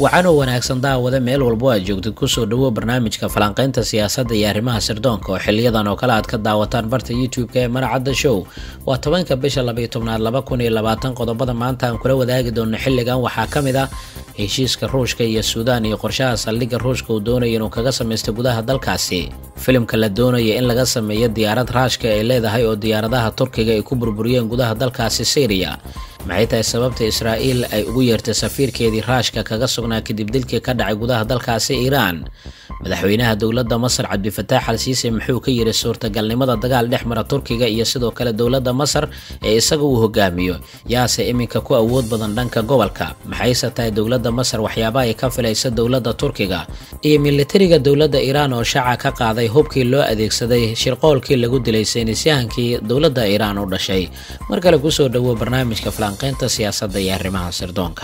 wacanoo wanaagsan daawada meel walbo aad joogtid kusoo dhawo barnaamijka falanqaynta siyaasadda iyo arrimaha sirdoonka oo xiliyadan oo kale aad ka daawataan barta youtube-ka ee maracadda show waa tobanka bisha labaiyo tobnaad laba kun iyo labaatan qodobada maanta aan kula wadaagi doono xilligan waxaa ka mid ah heshiiska ruushka iyo suudaan iyo qorshaha saldhigga ruushka uu doonaya inuu kaga samaysto gudaha dalkaasi filimka la doonaya in laga sameeyo diyaarad raashka ay leedahay oo diyaaradaha turkiga ay ku burburiyeen gudaha dalkaasi syriya maxay tahay sababta israa'iil ay ugu yeertay safiirkeedii raashka kaga sugnaa kadib dilkii ka dhacay gudaha dalkaasi iiraan madaxweynaha dowladda masar cabdifataax al siise muxuu ka yiri suurtagalnimada dagaal dhex mara turkiga iyo sidoo kale dowladda masar ee isaga uu hogaamiyo yaase iminka ku awood badan dhanka gobolka maxayse tahay dowladda masar waxyaabaha ay ka filaysa dowladda turkiga iyo militariga dowladda iiraan oo shaaca ka qaaday hubkii loo adeegsaday shirqoolkii lagu dilay saynisyahankii dowladda iiraan u dhashay mar kale kusoo dhawo barnaamijka falanqaynta siyaasadda iyo arrimaha sirdoonka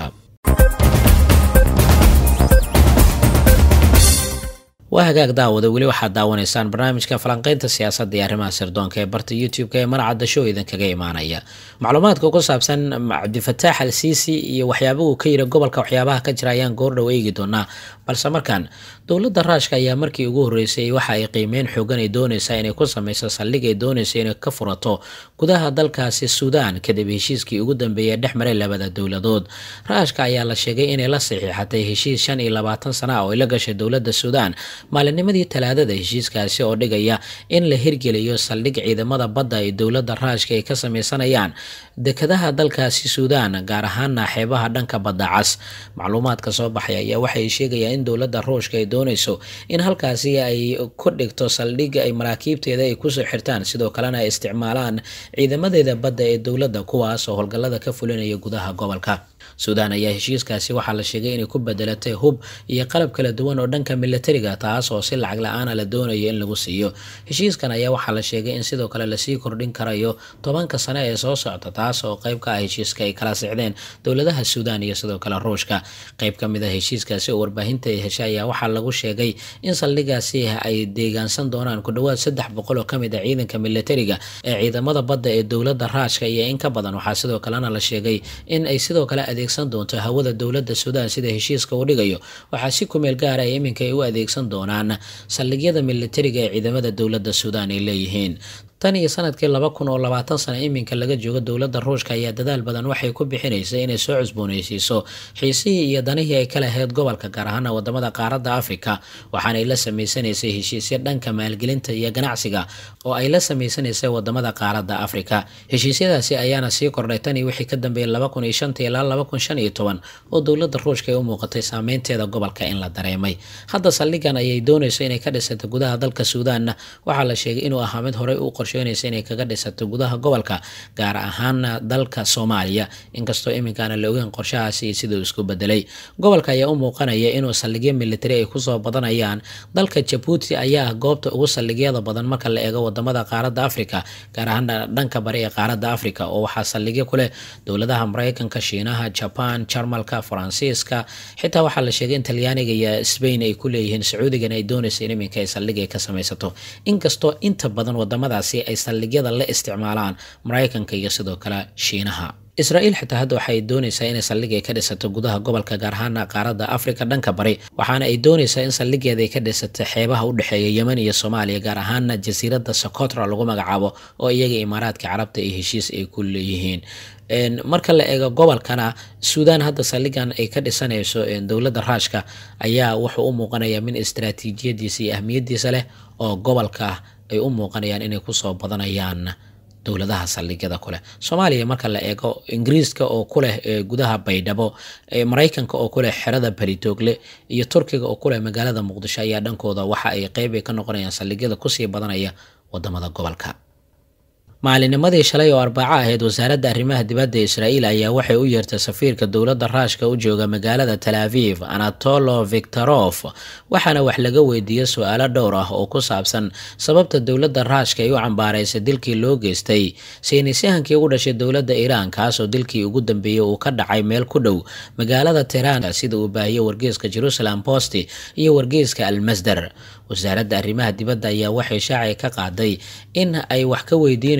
waa hagaag daawada weli waxaad daawanaysaan barnaamijka falanqaynta siyaasadda iyo arrimaha sirdoonka ee barta youtube-ka ee marcadda show idinkaga imaanaya macluumaadka ku saabsan cabdifataax al siisi iyo waxyaabahu ka yiri gobolka waxyaabaha ka jira ayaan goordhow eegi doonaa balse markaan dowladda raashka ayaa markii ugu horreysay waxa ay qiimeyn xoogan ay doonaysaa inay ku sameyso saldhig ay doonaysa inay ka furato gudaha dalkaasi suudaan kadib heshiiskii ugu dambeeyay dhex maray labada dowladood raashka ayaa la sheegay inay la saxiixatay heshiis shan iyo labaatan sana oo ay la gashay dowladda suudaan maalinimadii talaadada heshiiskaasi oo dhigaya in la hirgeliyo saldhig ciidamada badda ee dowladda raashka ay ka sameysanayaan dekadaha dalkaasi suudaan gaar ahaana xeebaha dhanka badda cas macluumaadka soo baxay ayaa waxay sheegayaan in dowladda ruushka ay doonayso in halkaasi ay ku dhigto saldhig ay maraakiibteeda ay kusoo xirtaan sidoo kalena ay isticmaalaan ciidamadeeda badda ee dowladda kuwaas oo howlgallada ka fulinaya gudaha gobolka suudaan ayaa heshiiskaasi waxaa la sheegay inay ku bedelatay hub iyo qalab kala duwan oo dhanka militariga taas oo si lacag la-aana la doonayo in lagu siiyo heshiiskan ayaa waxaa la sheegay in sidoo kale lasii kordhin karayo tobanka sane ee soo socda taas oo qayb ka ah heshiiska ay kala sixdeen dowladaha suudaan iyo sidoo kale ruushka qayb ka mid a heshiiskaasi oo warbaahinta ay heshay ayaa waxaa lagu sheegay in saldhigaasi ay deegaansan doonaan ku dhowaad saddex boqol oo kamid a ciidanka militariga ee ciidamada badda ee dowladda raashka iyo in ka badan waxaa sidoo kalena la sheegay in ay sidoo kale adeegsan doonto hawada dowladda suudaan sida heshiiska uu dhigayo waxaa si kumeel gaara ay iminka ay u adeegsan doonaan saldhigyada militariga ee ciidamada dowladda suudaan ay leeyihiin tan iyo sanadkii laba kun oo labaatan sana iminka laga joogo dowladda ruushka ayaa dadaal badan waxay ku bixinaysay inay soo cusbooneysiiso xiisihii iyo danihii ay ka lahayd gobolka gaar ahaana wadamada qaaradda afrika waxaanay la sameysanaysay heshiisyo dhanka maalgelinta iyo ganacsiga oo ay la sameysanaysay wadamada qaaradda afrika heshiisyadaasi ayaana sii kordhay tan iyo wixii ka dambeeyay laba kun iyo shanta ilaa laba kun shan iyo toban oo dowladda ruushka ay u muuqatay saameynteeda gobolka in la dareemay hadda saldhigan ayay doonayso inay ka dhisato gudaha dalka suudaanna waxaa la sheegay inuu ahaa mid horey u inay kaga dhisato gudaha gobolka gaar ahaana dalka soomaaliya inkastoo iminkaana la ogeyn qorshahaasi siduu isku bedelay gobolka ayaa u muuqanaya inuu saldhigyo militari ay kusoo badanayaan dalka jabuuti ayaa goobta ugu saldhigyada badan marka la eego wadamada qaaradda afrika gaar ahaana dhanka bari ee qaaradda afrika oo waxaa saldhigyo ku leh dowladaha mareykanka shiinaha jaban jarmalka faransiiska xitaa waxaa la sheegay in talyaaniga iyo sbain ay ku leeyihiin sacuudigana ay doonaysa in iminka ay saldhig ay ka samaysato inkastoo inta badan wadamadaasi ay saldhigyada la isticmaalaan maraykanka iyo sidoo kale shiinaha israa'iil xitaa hadda waxaay doonaysaa inay saldhig ay ka dhisato gudaha gobolka gaar ahaana qaaradda afrika dhanka bari waxaana ay doonaysaa in saldhigeeda ay ka dhisato xeebaha u dhexeeya yemen iyo soomaaliya gaar ahaana jasiiradda socotra lagu magacaabo oo iyaga imaaraadka carabta iyo heshiis ay ku leeyihiin marka la eego gobolkana suudaan hadda saldhigan ay ka dhisanayso dowladda raashka ayaa wuxuu u muuqanayaa min istaraatiijiyadiisa iyo ahmiyadiisa leh oo gobolka ay u muuqanayaan inay kusoo badanayaan dowladaha saldhigyada kuleh soomaaliya marka la eego ingiriiska oo kuleh gudaha baydhabo maraykanka oo kuleh xerada baritoogle iyo turkiga oo kuleh magaalada muqdisho ayaa dhankooda waxa ay qeyb ay ka noqonayaan saldhigyada kusii badanaya wadamada gobolka maalinimadii shalay oo arbaaco ahayd wasaaradda arrimaha dibadda israa'iil ayaa waxay u yeertay safiirka dowladda raashka u jooga magaalada tal aviv anatolo victorof waxaana wax laga weydiiyey su-aalo dhowr ah oo ku saabsan sababta dowladda raashka ay u cambaaraysay dilkii loo geystay saynisyahankii ugu dhashay dowladda iiraan kaasoo dilkii ugu dambeeyey uu ka dhacay meel ku dhow magaalada tehran sida uu baahiyey wargeeska jerusalem post iyo wargeeska almasdar wasaaradda arrimaha dibadda ayaa waxay shaacay ka qaaday in ay wax ka weydiinayso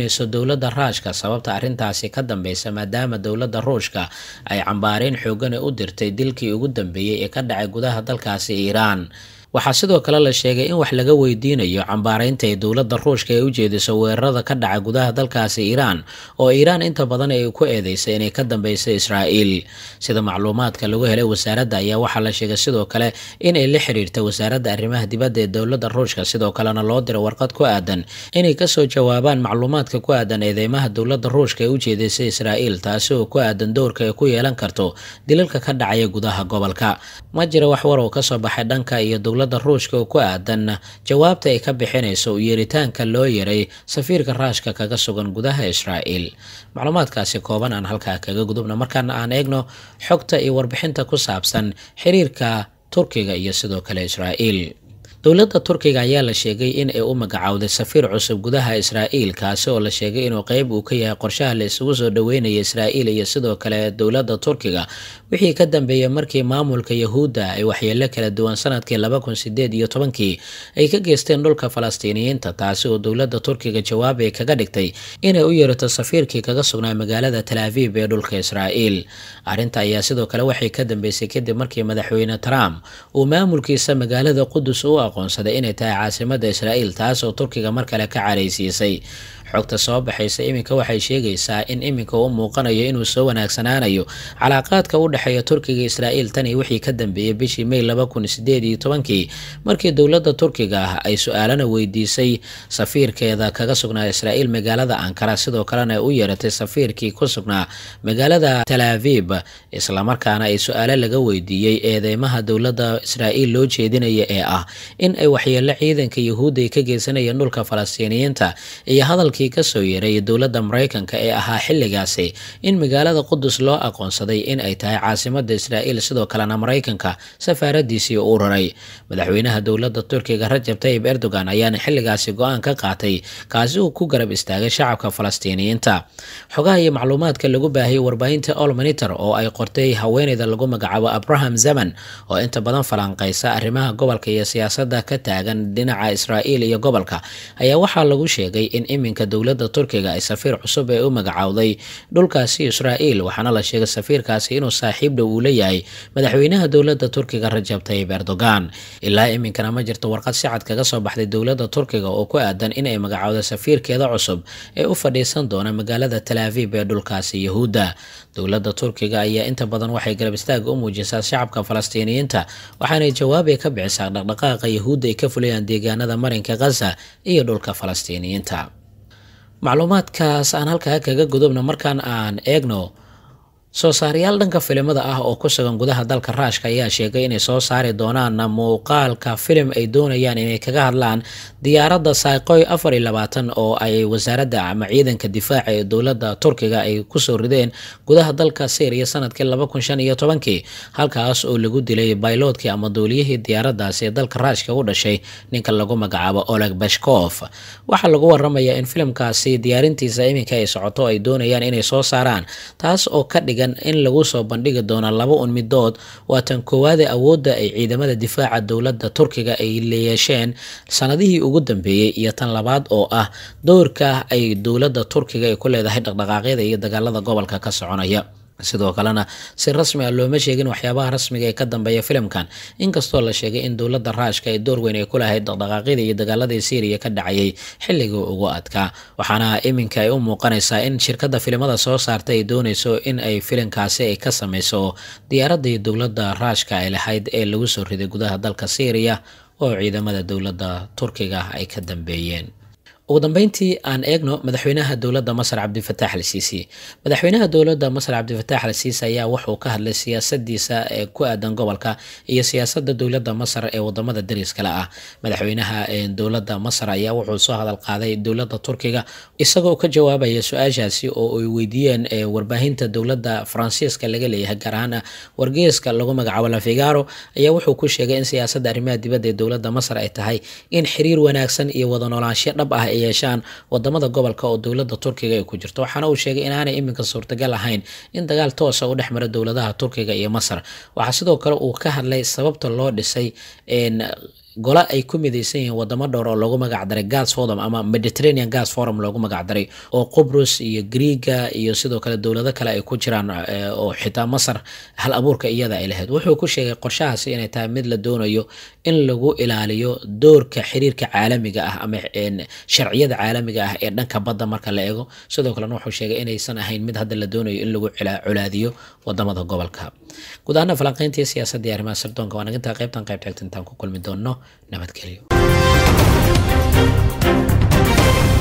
eedeynayso dowladda raashka sababta arrintaasi ka dambeysa maadaama dowladda ruushka ay cambaareyn xoogane u dirtay dilkii ugu dambeeyey ee ka dhacay gudaha dalkaasi iiraan waxaa sidoo kale la sheegay in wax laga weydiinayo cambaareynta ay dowladda ruushka ee u jeediso weerarada ka dhaca gudaha dalkaasi iiraan oo iiraan inta badan ay ku eedeysay inay ka dambeysay israa'iil sida macluumaadka lagu helay wasaaradda ayaa waxaa la sheegay sidoo kale inay la xiriirta wasaaradda arrimaha dibadda ee dowladda ruushka sidoo kalena loo diray warqad ku aadan inay kasoo jawaabaan macluumaadka ku aadan eedeymaha dowladda ruushka ee u jeedisay israa'iil taasi oo ku aadan dowrka ay ku yeelan karto dilalka ka dhacaya gudaha gobolka ma jira wax war oo kasoo baxay dhanka iyo dowladda ruushka oo ku aadan jawaabta ay ka bixinayso u yeeritaanka loo yaray safiirka raashka kaga sugan gudaha israa'iil macluumaadkaasi kooban aan halkaa kaga gudubna markaana aan eegno xogta iyo warbixinta ku saabsan xiriirka turkiga iyo sidoo kale israa'iil dowladda turkiga ayaa la sheegay in ay u magacaawday safiir cusub gudaha israa'iil kaasi oo la sheegay inuu qeyb uu ka yahay qorshaha la isugu soo dhaweynaya israa'iil iyo sidoo kale dowladda turkiga wixii ka dambeeyay markii maamulka yahuudda ay waxyeelo kala duwan sanadkii laba kun sideed iyo tobankii ay ka geysteen dhulka falastiiniyiinta taasi oo dowladda turkiga jawaab ay kaga dhigtay inay u yeerato safiirkii kaga sugnaa magaalada tal aviv ee dhulka israa'iil arrinta ayaa sidoo kale waxay ka dambeysay kadib markii madaxweyne trump uu maamulkiisa magaalada qudus u aqoonsaday inay tahay caasimada israa'iil taas oo turkiga mar kale ka caraysiisay xogta soo baxaysa iminka waxay sheegaysaa in iminka u muuqanayo inuu soo wanaagsanaanayo calaaqaadka u dhexeeya turkiga israa'iil tan iyo wixii ka dambeeyey bishii may laba kun sideed iyo tobankii markii dowladda turkiga ah ay su-aalana weydiisay safiirkeeda kaga sugnaa israa'iil magaalada ankara sidoo kalena ay u yeeratay safiirkii ku sugnaa magaalada tal aviib islamarkaana ay su-aalo laga weydiiyey eedeymaha dowladda israa'iil loo jeedinaya ee ah in ay waxyeelo ciidanka yahuudda ay ka geysanayeen dhulka falastiiniyiinta iyo hadalkii kasoo yeeray dowladda maraykanka ee ahaa xilligaasi in magaalada qudus loo aqoonsaday in ay tahay caasimada israa'iil sidoo kalena maraykanka safaaradiisii u raray madaxweynaha dowladda turkiga rajab tayib erdogan ayaana xilligaasi go-aan ka qaatay kaasi uu ku garab istaagay shacabka falastiiniyiinta xogaha iyo macluumaadka lagu baahiyay warbaahinta olmonitor oo ay qortay haweeneyda lagu magacaabo abraham zaman oo inta badan falanqeysa arrimaha gobolka iyo siyaasadda ka taagan dhinaca israa'iil iyo gobolka ayaa waxaa lagu sheegay in iminka dowladda turkiga ay safiir cusub ee u magacaawday dhulkaasi israa'iil waxaana la sheegay safiirkaasi inuu saaxiib dhow uu leeyahay madaxweynaha dowladda turkiga rajab tayib erdogan ilaa iminkana ma jirto warqad si cad kaga soo baxday dowladda turkiga oo ku aadan inay magacaawdo safiirkeeda cusub ee u fadhiisan doona magaalada tal aviib ee dhulkaasi yahuudda dowladda turkiga ayaa inta badan waxay garab istaaga u muujisaa shacabka falastiiniyiinta waxaanay jawaabay ka bixisaa dhaqdhaqaaqa yahuudda ay ka fulayaan deegaanada marinka khaza iyo dhulka falastiiniyiinta macluumaadkaas aan halkaa kaga gudubna markaan aan eegno soo saarayaal dhanka filimada ah oo ku sugan gudaha dalka raashka ayaa sheegay inay soo saari doonaan muuqaalka filim ay doonayaan inay kaga hadlaan diyaaradda saaqoy afar iyo labaatan oo ay wasaaradda ama ciidanka difaaca ee dowladda turkiga ay kusoo rideen gudaha dalka syriya sanadkii laba kun shan iyo tobankii halkaas oo lagu dilay bayloodkii ama duuliyihii diyaaraddaasi ee dalka raashka u dhashay ninka lagu magacaabo oleg bashkof waxaa lagu waramayaa in filimkaasi diyaarintiisa iminka ay socoto ay doonayaan inay soo saaraan taas oo ka dhigan in lagu soo bandhigi doono laba un midood waa tan koowaade awoodda ay ciidamada difaaca dowladda turkiga ay leeyeesheen sanadihii ugu dambeeyey iyo tan labaad oo ah doorka ay dowladda turkiga ay ku leedahay dhaqdhaqaaqyada iyo dagaalada gobolka ka soconaya sidoo kalena si rasmi ah looma sheegin waxyaabaha rasmiga ee ka dambeeya filimkan inkastoo la sheegay in dowladda raashka ay door weyn ay ku lahayd dhaqdhaqaaqyada iyo dagaaladii syriya ka dhacayay xilligii ugu adkaa waxaana iminka ay u muuqanaysaa in shirkadda filimada soo saarta ay dooneyso in ay filimkaasi ay ka sameyso diyaaradii dowladda raashka ay lahayd ee lagu soo riday gudaha dalka syriya oo ciidamada dowladda turkiga ay ka dambeeyeen ugu dambeyntii aan eegno madaxweynaha dowladda masar cabdifatax al siisi madaxweynaha dowladda masar cabdifatax al siisi ayaa wuxuu ka hadlay siyaasadiisa ee ku aadan gobolka iyo siyaasada dowladda masar ee wadamada dariskale ah madaxweynaha dowladda masar ayaa wuxuu soo hadal qaaday dowladda turkiga isagoo ka jawaabaya su-aashaasi oo ay weydiiyeen warbaahinta dowladda faransiiska laga leeyahay gaar ahaan wargeeska lagu magacaabo lafigaro ayaa wuxuu ku sheegay in siyaasada arrimaha dibadda ee dowladda masar ay tahay in xiriir wanaagsan iyo wada noolaansho dhab ah yeeshaan wadamada gobolka oo dowladda turkiga ay ku jirto waxaana uu sheegay inaanay iminka suurtagal ahayn in dagaal toosa u dhex mara dowladaha turkiga iyo masar waxaa sidoo kale uu ka hadlay sababta loo dhisay gole ay ku midaysan yihiin wadamo dhowr oo loogu magacdaray gas forum ama mediterranean gas forum loogu magacdaray oo qubrus iyo griiga iyo sidoo kale dowlado kale ay ku jiraan oo xitaa masar hal abuurka iyada ay lahayd wuxuu ku sheegay qorshahaasi inay tahay mid la doonayo in lagu ilaaliyo doorka xiriirka caalamiga ah ama sharciyada caalamiga ah ee dhanka badda marka la eego sidoo kalena wuxuu sheegay inaysan ahayn mid hadda la doonayo in lagu colaadiyo wadamada gobolka guud ahaana falanqeyntii siyaasadda iyo arrimaha sirdoonka waan nagintaa qaybtan qayb xigta intaan ku kulmi doono nabadgelyo